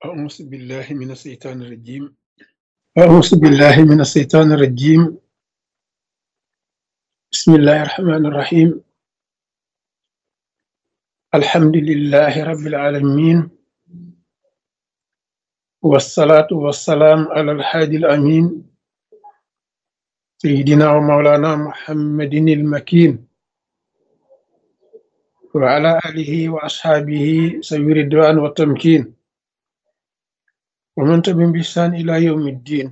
أعوذ بالله من الشيطان الرجيم أعوذ بالله من الشيطان الرجيم بسم الله الرحمن الرحيم الحمد لله رب العالمين والصلاة والسلام على الحادي الأمين سيدنا ومولانا محمد المكين وعلى آله وأصحابه سوي الرضوان والتمكين ومن تبعهم بإحسان إلى يوم الدين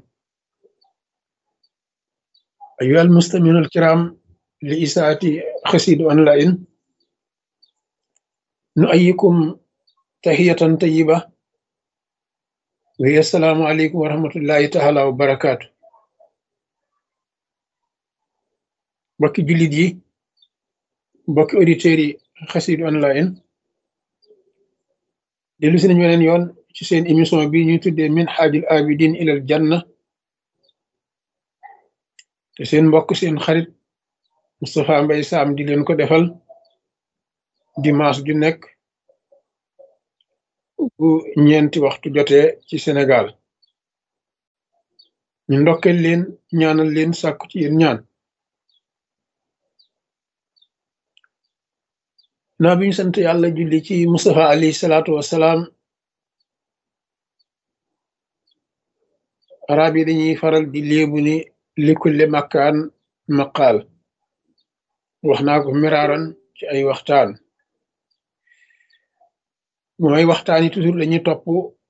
أيها المستمعون الكرام لإساءة خسيد أونلاين نؤيكم تحية طيبة وهي السلام عليكم ورحمة الله تعالى وبركاته mbokki jullit yi mbokki auditeurs yi xasid online dellu si nañu weneen yoon ci seen émission bi ñuy tuddee min xaajul abidin ilal janna te seen mbokk seen xarit Moustapha Mbay Saam di leen ko defal dimanche ju nekk bu ñeenti waxtu jotee ci Sénégal ñu ndokkeel leen ñaanal leen sàkku ci yéen ñaan naa bi ñu sant yàlla julli ci Mustafa alayhi salaatu wassalaam arab yi dañuy faral di léebu ni likulli makkaan maqaal wax naa ko miraaran ci ay waxtaan mooy waxtaan yi toujours dañuy topp